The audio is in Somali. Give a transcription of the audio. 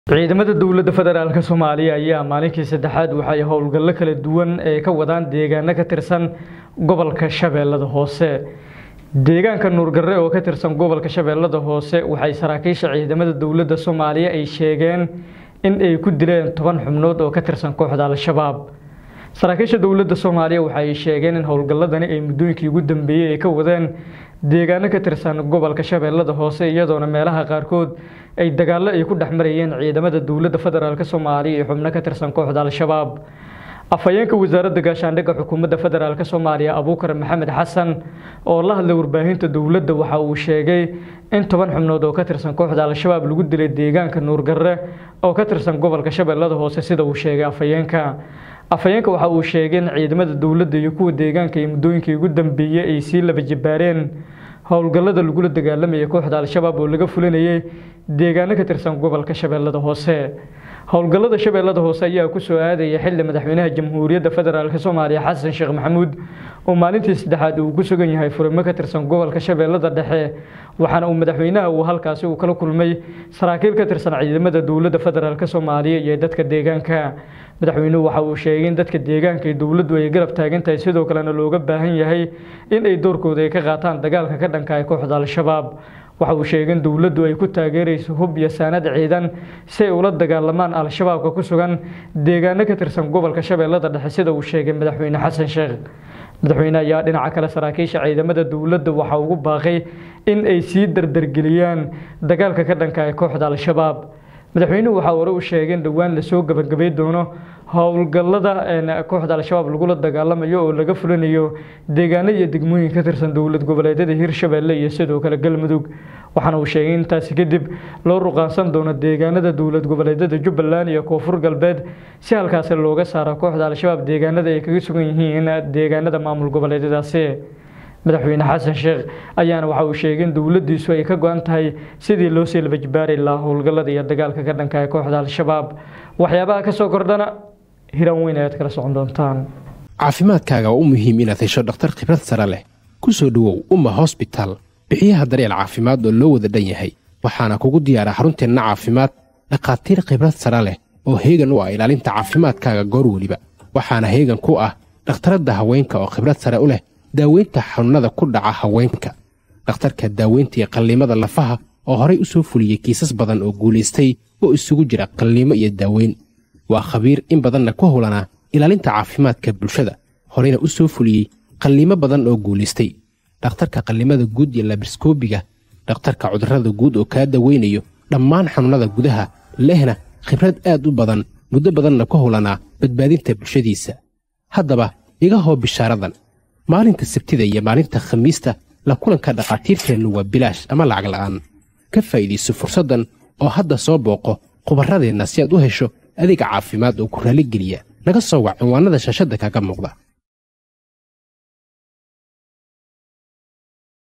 ciidamada dowladda federaalk soomaaliya ayaa maalinkii saddexaad waxay howlgallo kala duwan ee ka wadaan deegaano ka tirsan gobolka shabeellada hoose deegaanka nuurgarre oo ka tirsan gobolka shabeellada hoose waxay saraakiisha ciidamada dowladda soomaaliya ay sheegeen in ay ku dileen toban xubnood oo ka tirsan kooxda al-shabaab saraakiisha dowladda soomaaliya waxay sheegeen in howlgalladani ay muddooyinkii ugu dambeeyey ay ka wadeen deegaano ka tirsan gobolka shabeellada hoose iyadoona meelaha qaarkood ay dagaallo ay ku dhex marayeen ciidamada dowladda federaalk soomaaliya iyo xubno ka tirsan kooxda al-shabaab afhayeenka wasaaradda gaashaandhigga xukuumadda federaalk soomaaliya abuukar maxamed xasan oo la hadlay warbaahinta dowladda waxa uu sheegay in toban xubnood oo ka tirsan kooxda al-shabaab lagu dilay deegaanka nuurgarre oo ka tirsan gobolka shabeellada hoose sida uu sheegay afhayeenka afhayeenka waxa uu sheegay in ciidamada dowladda iyo kuwa deegaanka iyo muddooyinkii ugu dambeeyey ay sii laba jibaareen howlgallada lagula dagaalamayay kooxda al-shabaab oo laga fulinayay deegaano ka tirsan gobolka shabeellada hoose howlgallada shabeellada hoose ayaa ku soo aadaya xilli madaxweynaha jamhuuriyadda federaalk soomaaliya xasan sheekh maxamuud oo maalintii saddexaad uu ku sugan yahay furimo ka tirsan gobolka shabeellada dhexe waxaana uu madaxweynaha uu halkaasi uu kala kulmay saraakiil ka tirsan ciidamada dowladda federaalk soomaaliya iyo dadka deegaanka madaxweynuhu waxa uu sheegay in dadka deegaanka iyo dowladdu ay garab taagan tahay sidoo kalena looga baahan yahay in ay doorkooda ay ka qaataan dagaalka ka dhanka ah kooxda al-shabaab waxa uu sheegay in dowladdu ay ku taageerayso hub iyo saanad ciidan si ay ula dagaalamaan al-shabaabka ku sugan deegaano ka tirsan gobolka shabeellada dhexe sida uu sheegay madaxweyne xasan sheekh madaxweyne ayaa dhinaca kale saraakiisha ciidamada dowladda waxa ugu baaqay in ay sii dardargeliyaan dagaalka ka dhanka ah kooxda al-shabaab madaxweynuhu waxaa hore u sheegay in dhowaan lasoo gabagabay doono howlgallada kooxda al-shabaab lagula dagaalamayo oo laga fulinayo deegaano iyo degmooyin ka tirsan dowlad goboleedyada hirshabeelle iyo sidoo kale galmudug waxaana uu sheegay intaasi kadib loo ruqaansan doono deegaanada dowlad goboleedyada jubbaland iyo koonfur galbeed si halkaasi looga saaro kooxda al-shabaab deegaanada ay kaga sugan yihiin deegaanada maamul goboleedyadaasi madaxweyne xasan sheekh ayaana waxa uu sheegay in dowladdiisu ay ka go-an tahay sidii loo sii labajibaari lahaa howlgallada iyo dagaalka ka dhanka ah kooxda al-shabaab waxyaabaha ka soo kordhana hiran weyn ayaad kala socon doontaan caafimaadkaaga waa u muhiim inaad hesho dhakhtar khibrad sare leh ku soo dhowow umma hosbitaal bixiyaha daryeel caafimaad oo loo wada dhan yahay waxaana kugu diyaara xarunteenna caafimaad dhakhaatiir khibrad sare leh oo heegan u ah ilaalinta caafimaadkaaga goor weliba waxaana heegan ku ah dhakhtaradda haweenka oo khibrad sare u leh daaweynta xanuunnada ku dhaca haweenka dhakhtarka daaweynta iyo qalliimada lafaha oo horay u soo fuliyey kiisas badan oo guulaystay oo isugu jira qalliimo iyo daaweyn waa khabiir in badanna ku howlanaa ilaalinta caafimaadka bulshada horeyna u soo fuliyey qalliimo badan oo guulaystay dhakhtarka qallimada guud iyo labriskoobiga dhakhtarka cudurrada guud oo kaa daweynayo dhammaan xanuunnada gudaha lehna khibrad aad u badan muddo badanna ku howlanaa badbaadinta bulshadiisa haddaba iga hoo bishaaradan maalinta sabtida iyo maalinta khamiista la kulanka dhakhaatiirteennu waa bilaash ama lacag la'aan ka faa'iidayso fursaddan oo hadda soo booqo khubarradeenna si aad u hesho adeeg caafimaad oo ku raalligeliya naga soo wac cinwaannada shaashadda kaga muuqda